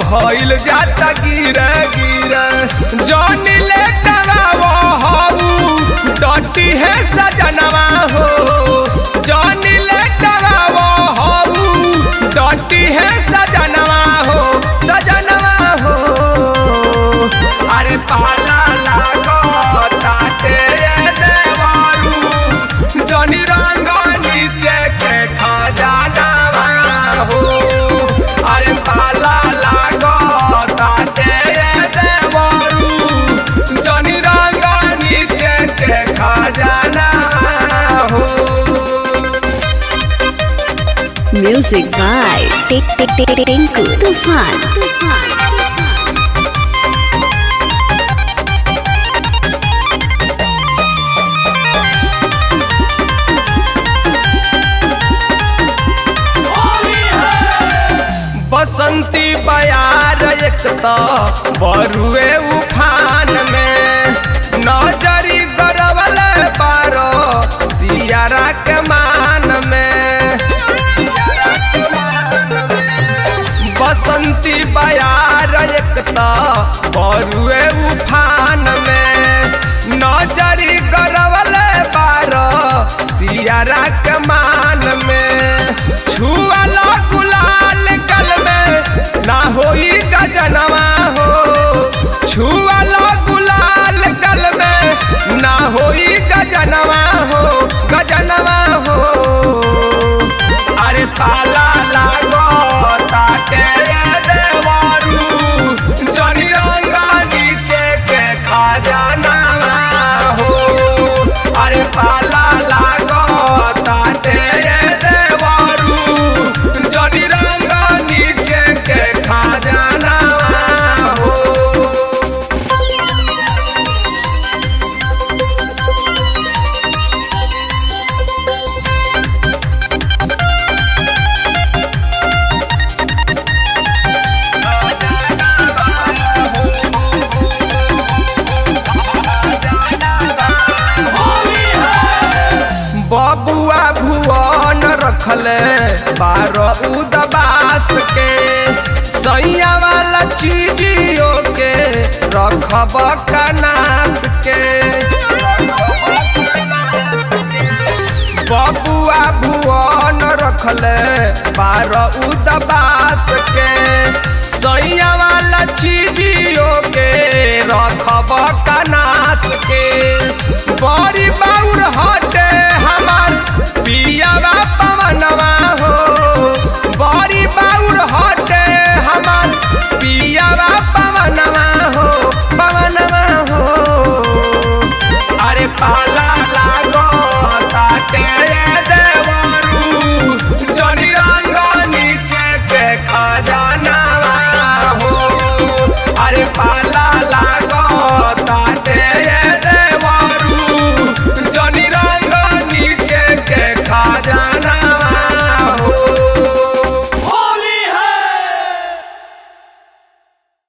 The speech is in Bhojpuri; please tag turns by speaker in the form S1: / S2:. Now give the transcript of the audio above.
S1: भइल जाता गिर गिर जौनी ले डरावो हऊ डटी है सजनवा हो जौनी ले डरावो हऊ डटी है सजनवा हो सजनवा हो अरे पाला लागो ताते देवारू जनी रंग नीचे के खजानवा हो अरे पाला लागो ताते देवारू जनी रंग नीचे के खजानवा हो
S2: Music by Tik Tik Tik Tik Tinku Tufan. Tufan.
S1: बसंती बयार एक तो बरुए उफान में नजरी गरवल पारो सियारा के मान में बसंती बयार एक तो बरुए उफान में नजरी गरवल पारो सियारा के मान में छुअला गुलाल कल में ना होई गजनवा हो छुअला गुलाल कल में ना होई गजनवा हो गजनवा हो अरे पाला लागो ताके देवारू जनी रंगा नीचे के खजानवा हो अरे पाला लागो ताके देवारू जनी रंगा नीचे के खजानवा हो बबुआ भुवन रखले बारह उदबास के सैया वाला चीजियों के रखब कनास के बबुआ भुवन रखले बारह उदबास के सैया वाला चीजियों के रखब कनास के बड़ी बाउर हटे हमार पियावा पवनवा हो बड़ी बाउर हटे हमार पियावा पवनवा हो पवनवा हो अरे पाला लागो ताटे देवरू जनी रंग नीचे के खजानवा हो अरे पाला